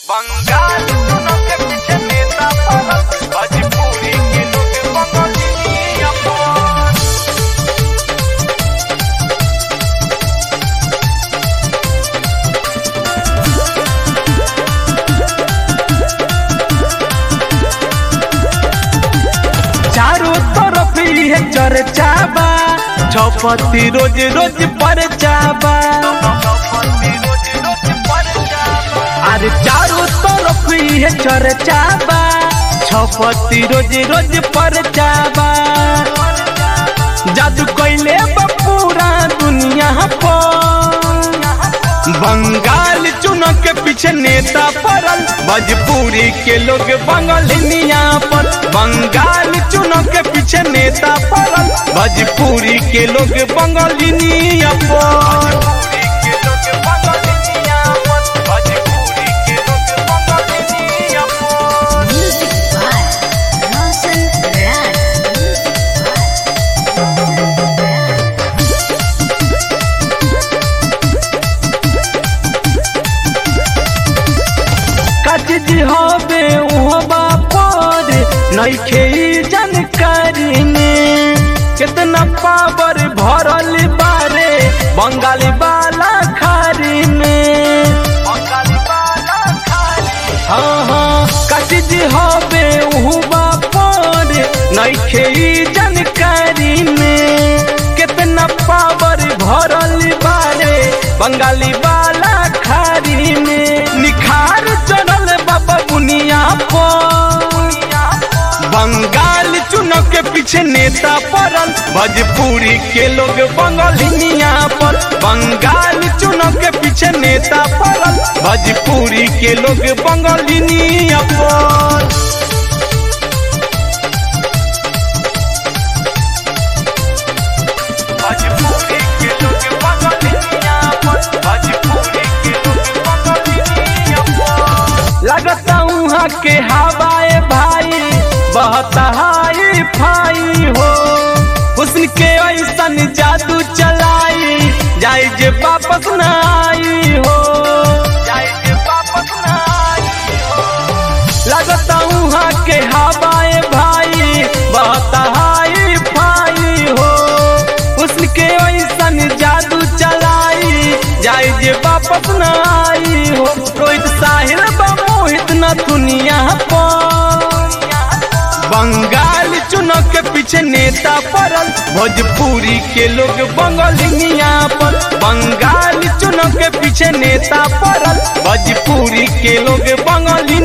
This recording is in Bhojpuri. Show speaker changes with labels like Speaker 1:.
Speaker 1: बंगाल सुनो के पीछे नेता पड़ल भोजपुरी के लोग बंगाली अपन
Speaker 2: चारों तरफ ये चर्चा बा चौपति रोज रोज परचा बा
Speaker 1: रोज रोज पर जावा
Speaker 2: अरे चारों तरफ ये चर्चा बा छपति रोज रोज परचा बा जादू कैले बा पूरा दुनिया पर बंगाल चुनाव के पीछे नेता पड़ल भोजपुरी के लोग बंगालिनिया पर बंगाल चुनाव के पीछे नेता पड़ल भोजपुरी के लोग बंगालिनिया पर
Speaker 1: के लोग बंगाली अपन भोजपुरी के लोग बंगाली अपन
Speaker 3: Music by Ronson Rad. Music by Ronson Rad.
Speaker 2: कचज हवे उहबा पर नइखे ई जानकारी में कितना पावर भरल बारे बंगाली वाला खारी में
Speaker 1: बंगाली वाला खाली
Speaker 2: हाँ हाँ कचज हवे उहबा पर नइखे ई जानकारी में कितना पावर भरल बारे बंगाली वाला खारी में निखार चढ़ल बाबा बुनिया पर बंगाल चुनाव के पीछे नेता पड़ल भोजपुरी के लोग बंगालिनिया पर बंगाल चुनाव के पीछे नेता पड़ल भोजपुरी के लोग बंगालिनिया पर
Speaker 1: भोजपुरी के लोग बंगाली अपन भोजपुरी के लोग बंगाली अपन
Speaker 2: लगता उहाँ के हवाए भाई बहता हाई फाई हो हुस्न के ऐसन जादू चलाई जाई जे वापस न आई हो
Speaker 1: जाए के वापस ना आई हो
Speaker 2: लगता उहाँ के हवाए भाई बहता हाई फाई हो हुस्न के ऐसन जादू चलाई जाई जे वापस न आई हो रोहित साहिल बा मोहित न दुनिया पर बंगाल चुनाव के पीछे नेता पड़ल भोजपुरी के लोग बंगालिनिया पर बंगाल चुनाव के पीछे नेता पड़ल भोजपुरी के लोग बंगाली